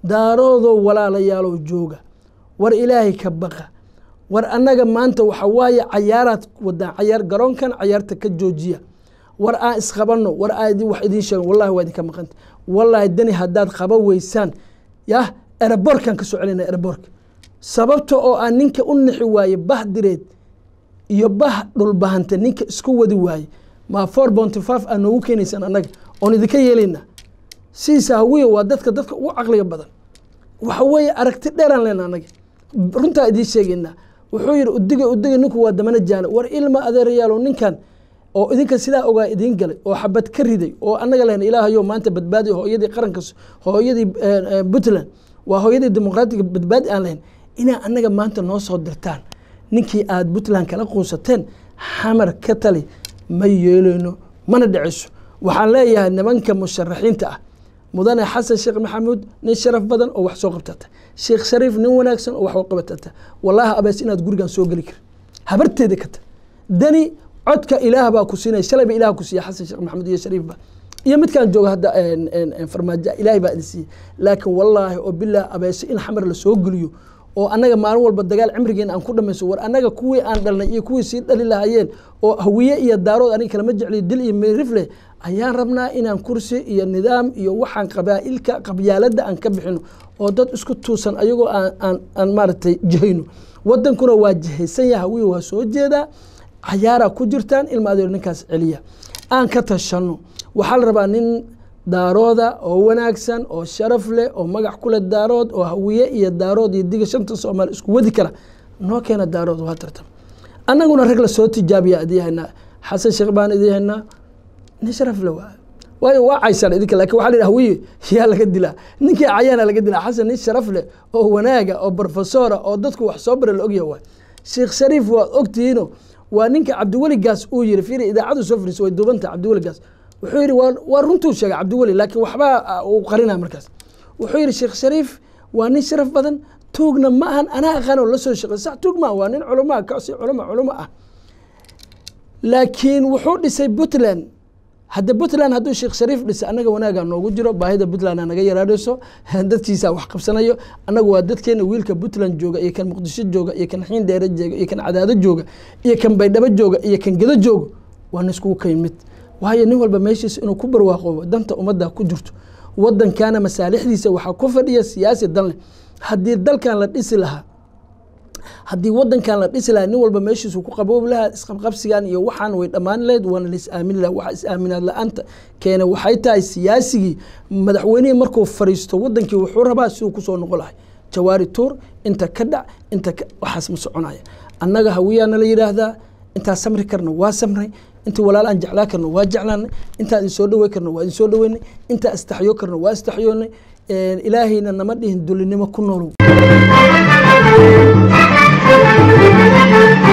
daaroodoo walaalayaalow jooga war ilaahay ka baqa war annaga maanta waxa waaye cayaaraad wadaan cayaar garoonkan cayaarta ka joojiya war aan isqabanno war aan wax idiin sheego wallahi waa idinka maqanta wallahi dani haddaad qaba weysaan yah eraboorkan ka soo celina eraboorka sababta oo aan ninka u nixi waaye bah direed iyo bah dhulbahanta ninka isku wadi waaye ma four bonty five aa noogu keenaysaan annaga oon idinka yeelayna sidiisa hawiya waa dadka dadka ugu caqliga badan waxa weeye aragti dheeraan lena annaga runtaa idiin sheegaynaa wuxuu yidhi udiga udiga ninku waa damana jaana war ilma adeerayaalow ninkan oo idinka sidaa ogaa idiin galay oo xabad ka riday oo annaga lehna ilaahayo maanta badbaadi hooyadii qaranka hooyadii puntland waa hooyadii dimuqraatiga badbaadi aan lahayn inaa annaga maanta noo soo dirtaan ninkii aad puntland kala quusateen xamar ka tali ma yeeleyno mana dhiciso waxaan leeyahay nimanka musharaxiinta ah mudane xasan sheekh maxamuud nin sharaf badan oo wax soo qabtata sheekh shariif nin wanaagsan oo wax u qabatata wallaahi abees inaad gurigan soo geli karin habarteeda kata dani codka ilaah baa ku siinaya shalayba ilaah ku siiya xasan sheekh maxamuud iyo shariifba iyo midkaan jooga hadda farmaajo ilaahay baa idin siiyey laakiin wallaahi oo bilaah abeese in xamar la soo geliyo oo annaga maalin walba dagaal cimrigeena aan ku dhamayso war annaga kuwii aan dhalnay iyo kuwii sii dhali lahaayeen oo hawiye iyo daarood aniga kalama jecliyo dil iyo meerifle ayaan rabnaa inaan kursi iyo nidaam iyo waxaan qabaa'ilka qabyaaladda aan ka bixino oo dad isku tuusan ayagoo aan aan maaragtay jihayno wadankuna waa jihaysan yaha hawiye waa soo jeedaa cayaaraa ku jirtaan ilma adeer ninkaas celiya aan ka tashanno waxaa la rabaa nin daarooda oo wanaagsan oo sharaf leh oo magac kule daarood oo hawiye iyo daarood iyo diga shanta soomaali isku wadi kara noo keena daarood waa tartan annaguna rag la soo tijaabiya idii haynaa xasan sheekh baan idii haynaa nin sharaf le waa waayo waa caysaan idinka lakin waxa la yidhi hawiye yaa laga dilaa ninkii cayaana laga dilaa xasan nin sharaf leh oo wanaaga oo profesora oo dadku wax soo bara la ogyaha waay sheekh shariif waad ogtihiino waa ninka cabdiweli gaas uu yiri fiiri idaacadu soo fariisa way duubanta cabdiweli gaas wuxuu yidhi waa runtuu sheegay cabdiweli laakiin waxbaa uu qarinaa markaas wuxuu yidhi sheekh shariif waa nin sharaf badan tuugna ma ahan anaa aqaanoo la soo shaqey sax tuug maa waa nin culamaa kasi culama culamo ah laakiin wuxuu dhisay puntland hadda puntland hadduu sheekh shariif dhisay annaga wanaagaa noogu jiro baahida puntland naga yaraanayso dadkiisaa wax qabsanayo annagu waa dadkeena wiilka puntland jooga iyo kan muqdisho jooga iyo kan xiin dheere jooga iyo kan cadaado jooga iyo kan baydhabo jooga iyo kan gedo jooga waana iskugu ka yimid waayo nin walba meeshiisa inuu ku barwaaqoobo danta ummadda ku jirto wadankana masaalixdiisa waxaa ku fadhiya siyaasi dan leh haddii dalkan la dhisi lahaa haddii wadankan la dhisi lahaa nin walba meeshiisu ku qaboobi lahaa isqabqabsigan iyo waxaan way dhammaan lahayd waana la is-aamin laha waxa is-aaminaad la-aanta keene waxay tahay siyaasigii madaxweynihii markuu fariisto wadankii wuxuu rabaa siduu kusoo noqon lahay jawaari tuur inta ka dhac inta waxaas ma soconaya annaga hawiyaana la yidhaahdaa intaa samri karna waa samray inta walaal aan jeclaa karno waa jeclaanay intaa idin soo dhawey karno waa idin soo dhaweynay intaa istaxyo karno waa istaxyoonay ilaahayna nama dhihin dulinimo ku noolow